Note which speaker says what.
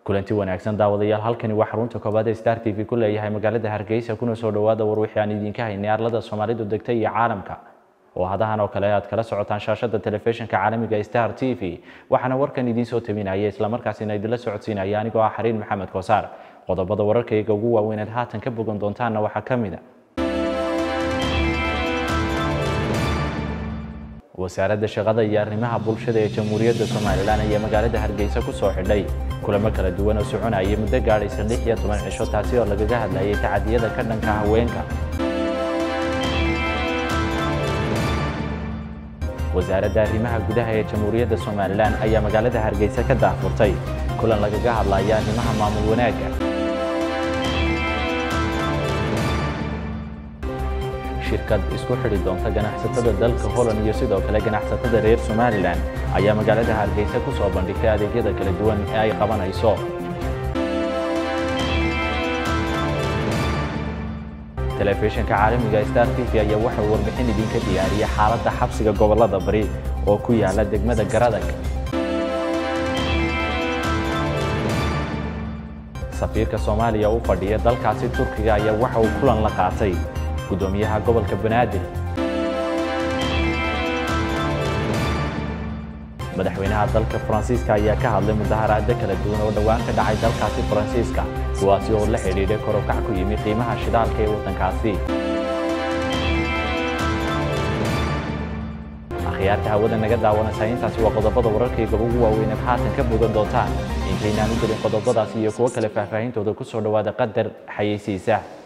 Speaker 1: kulanti wanaagsan daawadayaal halkani waa xarunta koobaad ee star t v ku leeyahay magaalada hargeysa kuna soo dhowaada war wixii aan idinka haynay arlada soomaalidu degtay iyo caalamka oo hadahan oo kale aad kala socotaan shaashada telefishinka caalamiga star t v waxaana warkan idiin soo tabinaya islamarkaasina idinla socodsiinaya anigoo ah xariin maxamed koosaar qodobada wararkayga ugu waaweyneed haatan ka bogan doontaanna waxaa ka mid a wasaaradda shaqada iyo arrimaha bulshada ee jamhuuriyadda somalilan ayaa magaalada hargeysa ku soo xidhay kulamo kala duwan oo soconaya muddo gaadhaysa lix iyo toban cisho taasi oo lagaga hadlayay tacadiyada ka dhanka haweenka wasaaradda arrimaha gudaha ee jamhuuriyadda somalilan ayaa magaalada hargeysa ka daahfurtay kulan lagaga hadlaya arrimaha maamul wanaagga shirkad isku xidhi doonta ganacsatada dalka holland iyo sidoo kale ganacsatada reer somalilan ayaa magaalada hargeysa ku soo bandhigtay adeegyada kala duwan ee ay qabanayso telefishinka caalamiga star t v ayaa waxau warbixin idinka diyaariyay xaaladda xabsiga gobolada bari oo ku yaala degmada garadag safiirka soomaaliya u fadhiya dalkaasi turkiga ayaa waxa uu kulan la qaatay gudoomiyaha gobolka banaadir madaxweynaha dalka faransiiska ayaa ka hadlay mudaharaado kala duwan oo dhowaan ka dhacay dalkaasi faransiiska kuwaasi oo la xidhiidhay korokac ku yimi qiimaha shidaalka ee waddankaasi akhyaarta hawada naga daawanaysaa intaasi waa qodobada wararkayga ugu waaweyneed haatan ka bogan doontaan intaynaan u gelin qodobadaasi iyo kuwo kale faahfaahintooda ku soo dhowaada qadar xayeysiisa